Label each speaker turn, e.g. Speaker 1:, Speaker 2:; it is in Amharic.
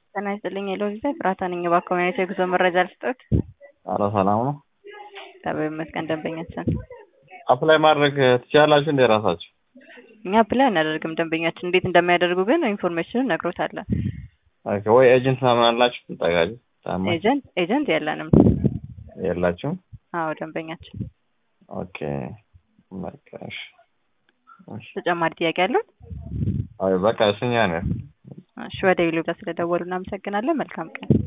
Speaker 1: ጤና ይስጥልኝ የሎቪዛ ፍራታ ነኝ። እባክዎ ምን አይነት የጉዞ መረጃ ልስጥዎት?
Speaker 2: ኧረ ሰላም ነው።
Speaker 1: እግዚአብሔር ይመስገን ደንበኛችን
Speaker 2: አፕላይ ማድረግ ትችላላችሁ እንደ ራሳችሁ?
Speaker 1: እኛ አፕላይ አናደርግም። ደንበኛችን እንዴት እንደሚያደርጉ ግን ኢንፎርሜሽኑን እነግሮታለን።
Speaker 2: ኦኬ ወይ ኤጀንት ምናምን አላችሁ? ትጠጋጁ ታማኝ
Speaker 1: ኤጀንት ኤጀንት የለንም።
Speaker 2: የላችሁም?
Speaker 1: አዎ ደንበኛችን።
Speaker 2: ኦኬ በቃ እሺ። እሺ
Speaker 1: ተጨማሪ ጥያቄ አለው?
Speaker 2: አይ በቃ እሱኛ ነው።
Speaker 1: እሺ ወደ ሌሎች ስለደወሉ እናመሰግናለን። መልካም ቀን